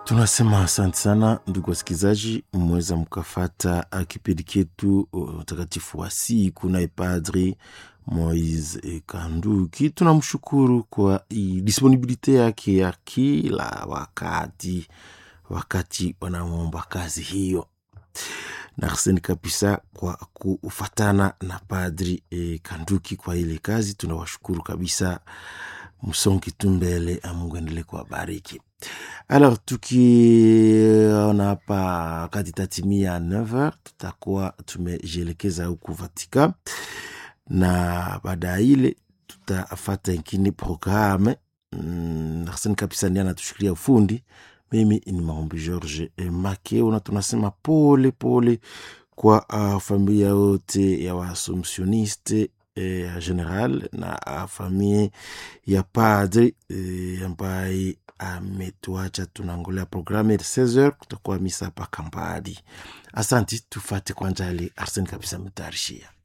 Tunasema asante sana ndugu wasikilizaji, mmeweza mkafata kipindi ketu utakatifu wa siku naye Padri Moise Kanduki. Tunamshukuru kwa disponibilite yake ya kila wakati, wakati wanamwomba kazi hiyo na arseni kabisa kwa kufatana na Padri e, Kanduki kwa ile kazi. Tunawashukuru kabisa, msongi tu mbele, Mungu endelee kuwabariki. Alors tukiona hapa wakati tatimia 9h tutakuwa tumejielekeza huku Vatican, na baada ya ile tutafata ingine programe mm, arseni kabisa ndiye anatushikilia ufundi mimi ni maombi George Makeo, na tunasema pole pole kwa uh, familia yote ya waasomsioniste ya eh, general na uh, familia ya padri eh, ambaye ametuacha. Tunangolea programu ya 16h kutakuwa misa hapa Kambadi. Asanti, tufate kwanja ile Arseni kabisa ametayarishia